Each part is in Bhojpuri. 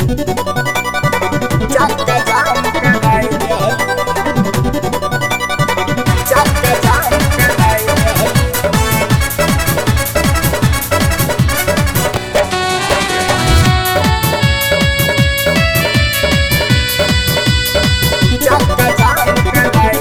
चक्का जाम कराई देहलू चक्का जाम कराई देहलू चक्का जाम कराई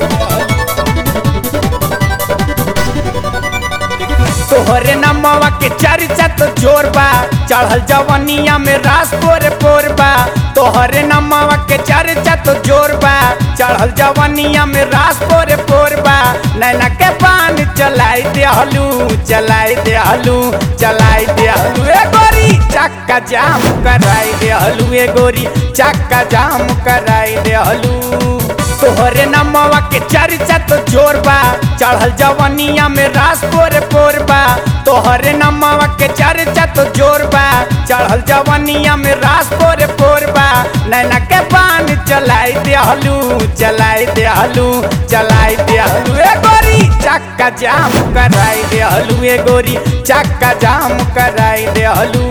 देहलू तोहरे नमवा के चर्चा तो जोर बा चढ़ल जवनिया में रास पोर पोर बा तोहरे नमवा के चर्चा तो जोर बा चढ़ल जवनिया में रास पोर पोर बा नैना के पान चलाई देहलू चलाई देहलू चलाई देहलू ए गोरी चक्का जाम कराई देहलू ए गोरी चक्का जाम कराई देहलू तोहरे नमवा के चर्चा तो जोर बा चढ़ल जवनिया में रास पोर पोर बा तोहरे नमवा के चर्चा तो जोर बा चढ़ल जवनिया में रास पोर पोर बा नैना के पान चलाई देहलू चलाई देहलू चलाई देहलू ए गोरी चक्का जाम कराई देहलू ए गोरी चक्का जाम कराई देहलू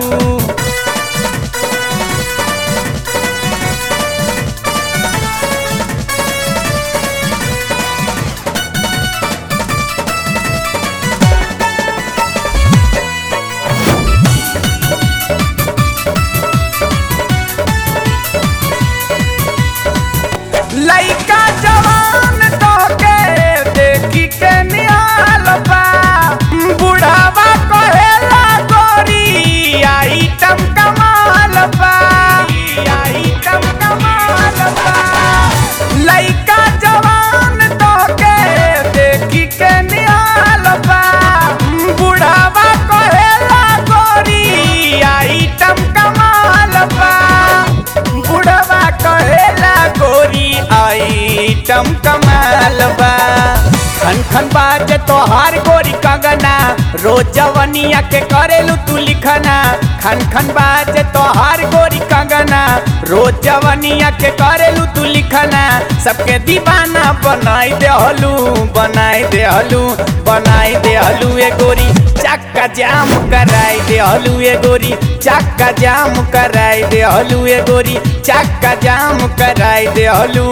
लइका जवान तोके देखी के निहाल बा बुढ़ावा कहेला गोरी आइटम कमाल बा आइटम कमाल बा लइका जवान तोके देखी के निहाल बा बुढ़ावा कहेला गोरी आइटम कमाल बा बुढ़वा कहेला गोरी आइटम कमाल बा खन खन बाजे तोहार गोरी कंगना रोज जवनिया के करेलू तू लिखना खन खन बाजे तोहार गोरी कंगना रोज जवनिया के करेलू तू लिखना सबके दीवाना बनाई देहलू बनाई देहलू बनाई देहलू ए गोरी चक्का जाम कराई देहलू ए गोरी चक्का जाम कराई देहलू ए गोरी चक्का जाम कराई देहलू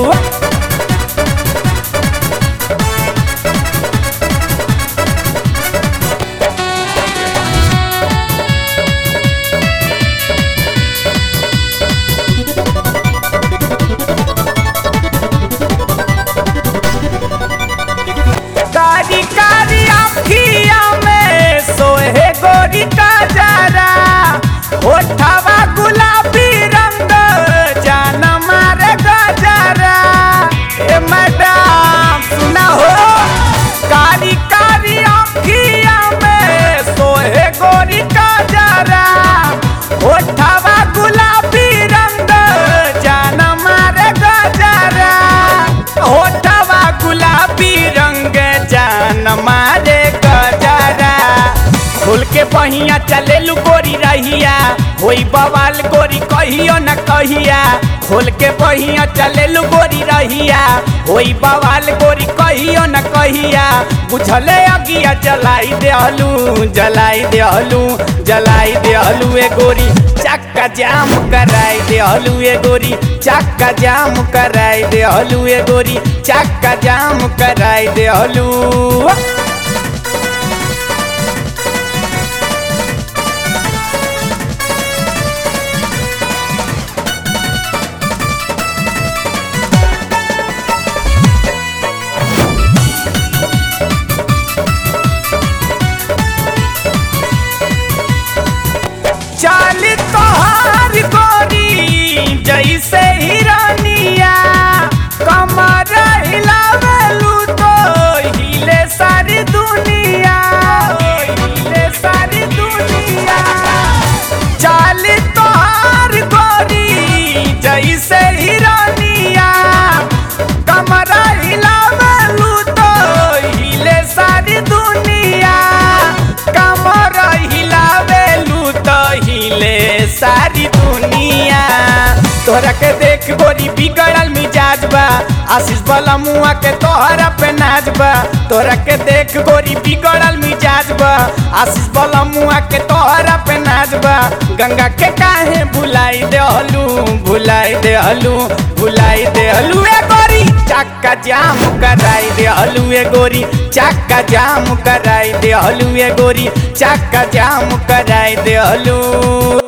कारी कारी अखिया में सोहे गोरी का जरा होठवा गुलाबी रंग जान मारे गजरा ए मैडम सुना हो कारी कारी अखिया में सोहे गोरी का जरा होठवा गुलाबी रंग जान मारे गजरा होठवा गुलाबी रंग जान मारे गजरा खोल के बहिया चले लू गोरी रहिया होई बवाल गोरी कहियो न कहिया खोल के बहिया चले लू गोरी रहिया होई बवाल गोरी कहियो न कहिया बुझले अगिया जलाई देहलू जलाई देहलू जलाई देहलू ए गोरी चक्का जाम कराई देहलू ए गोरी चक्का जाम कराई देहलू ए गोरी चक्का जाम कराई देहलू चाल तोहार गोरी जैसे हिरनिया कमर हिलावेलू तो हिले सारी दुनिया हिले सारी दुनिया चाल तोहार गोरी जैसे हिरनिया कमर हिलावेलू तो हिले सारी दुनिया कमर हिलावेलू तो हिले सारी दुनिया तोहरा के देख गोरी बिगड़ल मिजाज बा आशीष वाला मुआ के तोहरा पे नाच बा तोहरा के देख गोरी बिगड़ल मिजाज बा आशीष वाला मुआ के तोहरा पे नाच बा गंगा के काहे भुलाई देहलू भुलाई दे हलू भुलाई दे हलू ए गोरी चक्का जाम कराई दे हलू ए गोरी चक्का जाम कराई दे हलू ए गोरी चक्का जाम कराई दे हलू